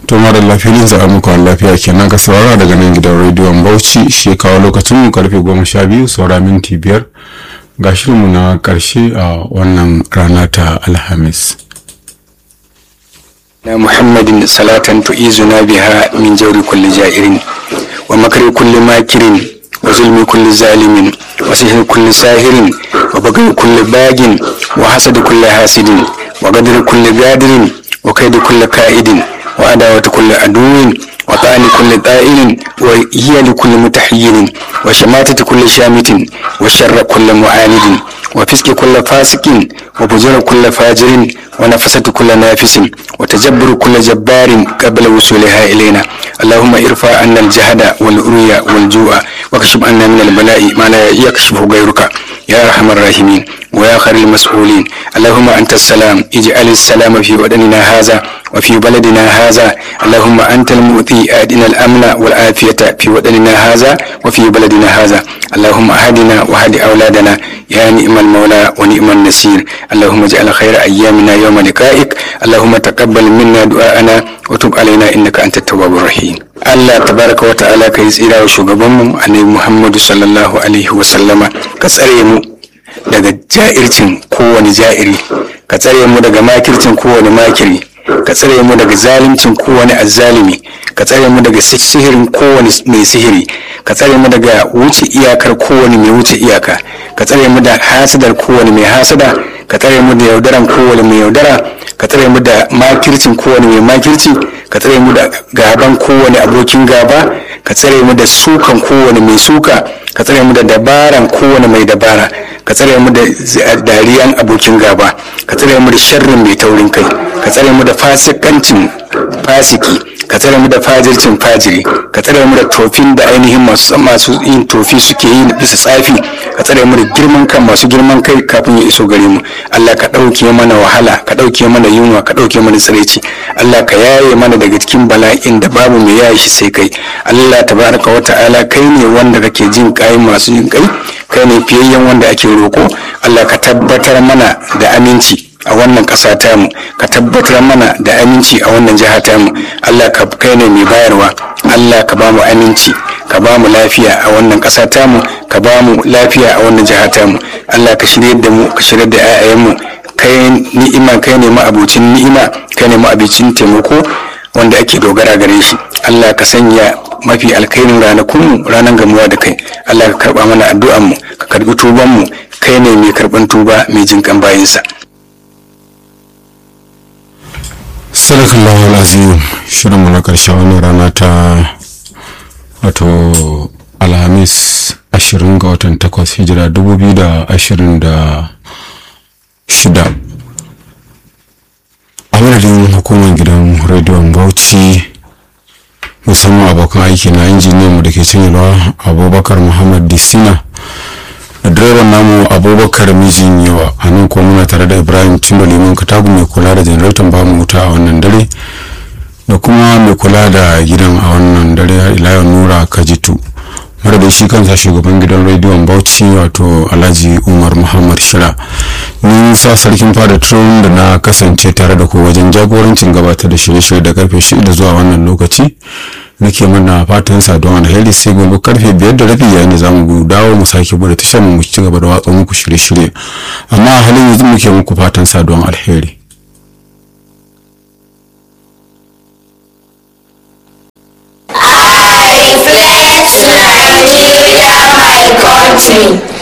to mara lafiyar za a muku lafiya kenan ka saurara daga nan gidan rediyon bauchi shi kawo lokacin mu karfe goma sha biyu saura minti biyar ga shirinmu na karshe a wannan rana ta alhamis na muhammadin salatan tu'izuna biha min jauri kulli ja'irin wa makari kulli makirin wa zulmi kulli zalimin wa sihir kulli sahirin wa bagai kulli bagin wa hasadi kulli hasidin wa gadari kulli gadirin wa kaidi kulli ka'idin wa adawati kulli aduwin wa ta'ani kulli ta'ilin wa hiya li kulli mutahayyirin wa shamatati kulli shamitin wa sharra kulli mu'anidin wa fiski kulli fasikin wa bujura kulli fajirin wa nafasati kulli nafisin wa tajabburu kulli jabbarin qabla wusuliha ilaina اللهم ارفع عنا الجهد والرؤيا والجوع واكشف عنا من البلاء ما لا يكشفه غيرك يا ارحم الراحمين ويا خير المسؤولين اللهم انت السلام اجعل السلام في ودننا هذا وفي بلدنا هذا اللهم انت المؤتي ادنا الامن والعافيه في ودننا هذا وفي بلدنا هذا اللهم اهدنا واهد اولادنا يا نعم المولى ونعم النصير اللهم اجعل خير ايامنا يوم لقائك اللهم تقبل منا دعاءنا وتب علينا انك انت التواب الرحيم Allah tabaraka wa ta'ala ka yi tsira wa shugabanmu annabi Muhammadu sallallahu alaihi wa sallama ka tsare mu daga ja'ircin kowane ja'iri ka tsare mu daga makircin kowane makiri ka tsare mu daga zalimcin kowane azzalimi ka tsare mu daga sihirin kowane mai sihiri ka tsare mu daga wuce iyakar kowane mai wuce iyaka ka tsare mu da hasadar kowane mai hasada ka tsare mu da yaudaran kowane mai yaudara ka tsare mu da makircin kowane mai makirci ka tsare mu da gaban kowane abokin gaba ka tsare mu da sukan kowane mai suka ka tsare mu da dabaran kowane mai dabara ka tsare mu da dariyan abokin gaba ka tsare mu da sharrin mai taurin kai ka tsare mu da fasikancin fasiki ka tsare mu da fajircin fajiri ka tsare mu da tofin da ainihin masu masu yin tofi suke yi bisa tsafi ka tsare mu da girman kan masu girman kai kafin ya iso gare mu Allah ka ɗauke mana wahala ka ɗauke mana yunwa ka ɗauke mana tsiraici Allah ka yaye mana daga cikin bala'in da babu mai yaye shi sai kai Allah tabaraka wa ta'ala kai ne wanda kake jin kai masu jin kai kai ne fiyayyen wanda ake roko Allah ka tabbatar mana da aminci a wannan ƙasa tamu ka tabbatar mana da aminci a wannan jiha tamu allah ka kai ne mai bayarwa allah ka ba mu aminci ka ba mu lafiya a wannan ƙasa tamu ka ba mu lafiya a wannan jiha tamu allah ka shirya da mu ka shirya da 'ya'yanmu kai ni'ima kai ne ma'abucin ni'ima kai ne ma'abucin taimako wanda ake dogara gare shi allah ka sanya mafi alkairin ranakunmu ranar gamuwa da kai allah ka karba mana addu'anmu ka karbi tubanmu kai ne mai karban tuba mai jinkan bayinsa sadakallahu alazim shirinmu na karshe wannan rana ta wato alhamis 20 ga watan 8 hijira 2026 a madadin hukumar gidan rediyon bauchi musamman abokan aiki na injiniyan mu da ke cinyewa abubakar muhammad disina da direban namu abubakar mijin yawa a nan kuma muna tare da ibrahim cimba liman katagu mai kula da janaratan bamu wuta a wannan dare da kuma mai kula da gidan a wannan dare ilayen nura kajitu mara da shi kansa shugaban gidan rediyon bauchi wato alhaji umar muhammad shira ni sa sarkin fada tron da na kasance tare da ku wajen jagorancin gabatar da shirye-shirye da karfe shida zuwa wannan lokaci nake mana fatan saduwa alheri sai gobe karfe biyar da rabi yayin da zamu dawo mu sake bude tashar mu ci gaba da watsa muku shirye-shirye amma a halin yanzu muke muku fatan saduwan alheri I flex Nigeria, my country.